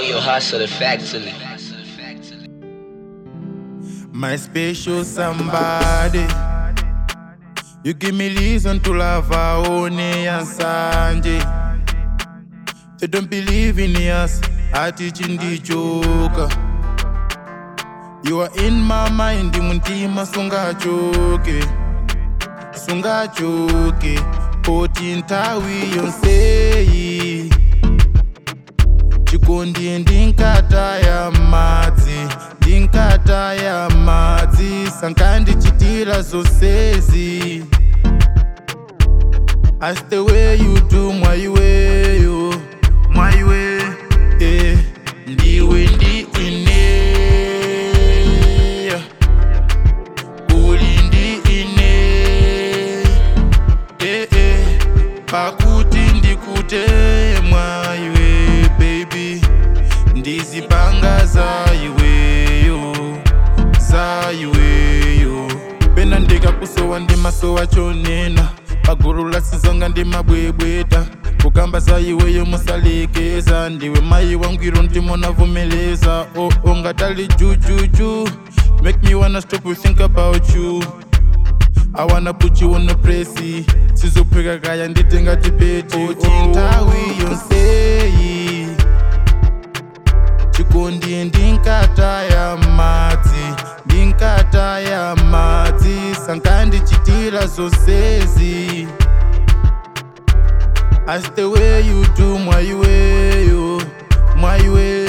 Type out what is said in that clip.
your hustle effectively. My special somebody. You give me reason to love Aone and Sanjay. They don't believe in us, I teaching the joke. You are in my mind, muntima sungachoke. Sungachoke. Poti ntawi yonseyi. chikondi ndinkata ya madzi ndinkata ya madzi sankandichitira zonsezi As the way you do mwaiweyo mwaiwe eh, ndiwe ndi ine uli ndi ine eh, eh, pakuti ndikute mwaiwe baby ndizipanga za iweyo za iweyo pena ndikakusowa ndimasowa chonena paguru lasizonga ndimabwebweta kukamba za iweyo musalekeza ndiwe mai wangwiro ndimonavomeleza oh, oh, ngatali jujuju make me wanna stop to think about you I wanna put you on the pressy sizopheka kaya nditenga tipeti uthi ntawi yonseyi chikondi ndinkata ya madzi ndinkata ya madzi sankandichitira zonsezi As the way you do mwaiweyo mwaiwe